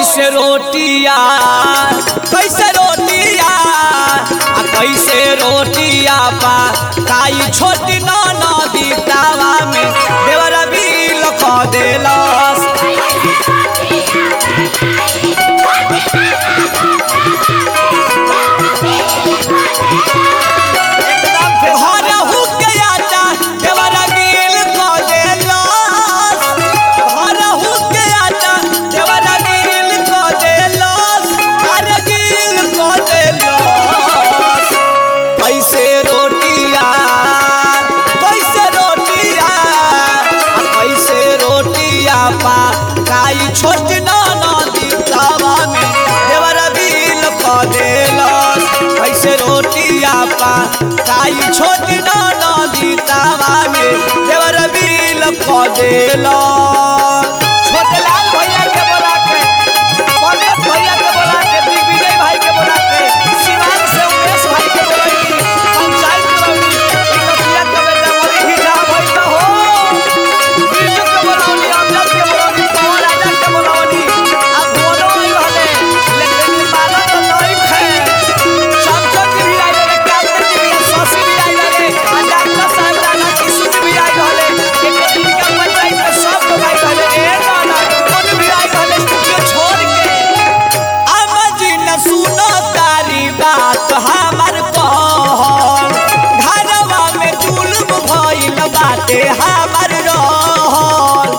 कैसे रोटिया कैसे रोटिया आ कैसे रोटिया पा काई छोटी नदी तावा में देवर बिल क देलस घर हुके आटा देवर बिल क देलस घर हुके आटा देवर बिल क देलस अरे बिल क देलस कैसे रोटिया कैसे रोटिया आ कैसे रोटिया पा काई छोट नदी तावा में देवर बिल क देलस कैसे रोटिया पा काई छोट नदी तावा में देवर बिल क देलस छोटे लाल भैया के बोला के पंकज भैया के बोला के दिग्विजय भाई के बोला के शिवान से उमेश भाई के बोला की पंचायत करौनी इकतिया के बेटा मोरी ही जा भाई ना हो बिरजू के बोलावनी अमजद के बोलावनी पवन राजा के बोलावनी अब बोलो ही वाले लेकिन माला तो नहीं खे चमचम जी भी आई रहे कैप्टन जी भी शशि भी आई रहे आ डॉक्टर साहब राणा किशोर जी भी आई रहे एक दिन का पंचायत में सब लोग आई रहे ए ना ना कौन भी आई रहे स्टूडियो छोड़ के अमजी न सुनो तारी बात हमर कहल घरवा में जुल्म भइल बाटे हमर रहल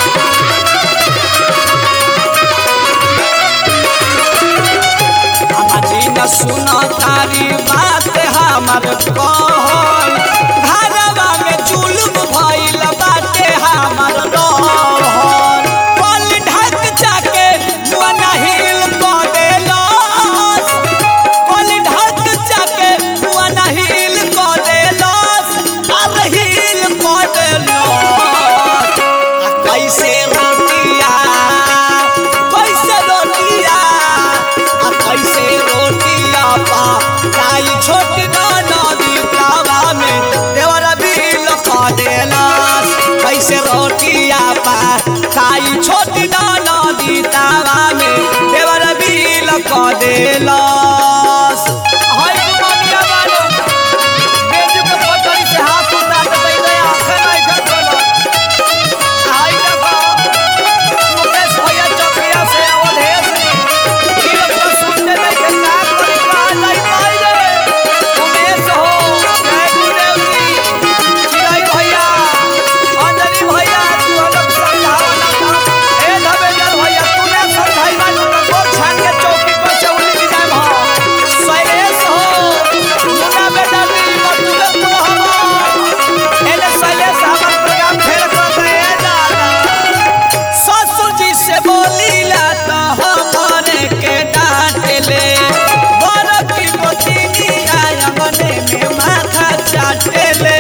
अमजी न सुनो तारी बात हमर कहल घरवा में जुल्म भइल बाटे हमर रहल पल ढक जाके मन हिल क देलस पल ढक जाके मन हिल क देलस अब हिल क देलस आ कैसे रोटिया कैसे रोटिया आ कैसे रोटिया पा काई छोटी नदी तावा में देवर बिल क देलस कैसे रोटिया पा काई छोटी नदी तावा में देवर बिल क देलस हाय दुनिया वालो बेजू के पटरी से हाथ उठा के बैठे आंखें नहीं खोलो हाय देखो मुकेश भैया चौकिया से अवधेश जी ई लोग तो सुनते नहीं के काम करे कहा नहीं पाई रे उमेश हो जय गुरुदेव जी चिराई भैया अंजलि भैया तू हम लोग समझाओ ना तो ए धबेजर भैया तूने समझाई ना तो गोर छान के चौकी पर से उली की जाए भाव शैलेश हो मुन्ना बेटा दी मधुकर तू हम एने शैलेश हमर प्रोग्राम फेल कर दे दादा ससुर जी से बोलीला तो हमारे के डांट ले बड़ की मोतीनी आंगने में माथा चाटे ले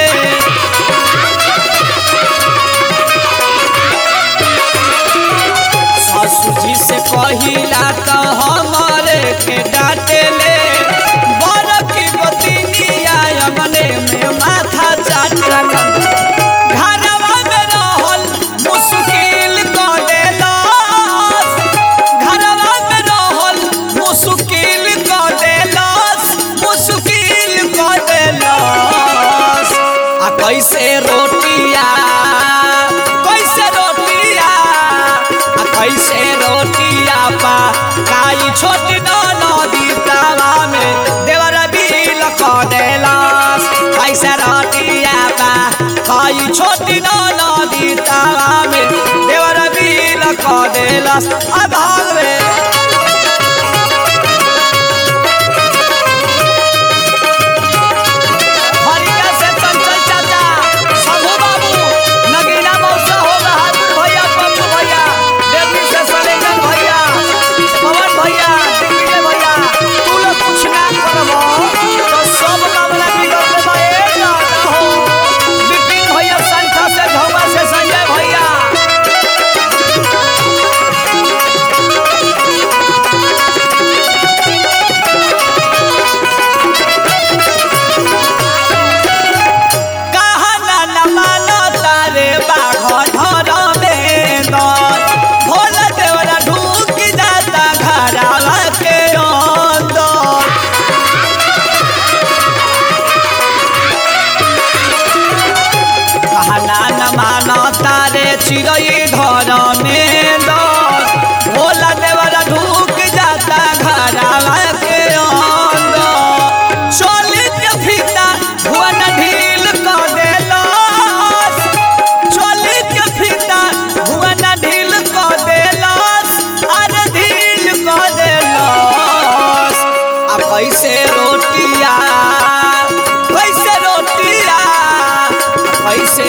ससुर जी से कहिला तो हमारे के डांटे ले बड़ की मोतीनी आंगने में माथा चाटे घरवा में रहल मुश्किल क देलस घरवा में रहल मुश्किल क देलस मुश्किल क देलस आ कैसे रोटिया कैसे रोटिया आ कैसे रोटिया पा काई छोटी नदी तावा में देवर बिल क देलस कैसे रोटिया पा काई छोटी नदी तावा में देवर बिल क देलस आ भाग रे हरिया से चंचल चाचा शंभू बाबू नगीना मौसा हो बहादुर भैया पप्पू भैया देवी से सलेंगन भैया पवन भैया दिग्विजय भैया तू लोग कुछ ना करबो तो सब मामला बिगड़ देबो ए ना हो विपिन भैया संठा से धोबा से संजय भैया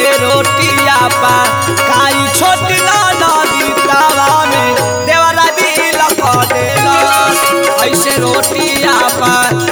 ऐसे रोटिया पा काई छोटी ना नदी तावा में देवरा भी लगा देलस ऐसे रोटिया पा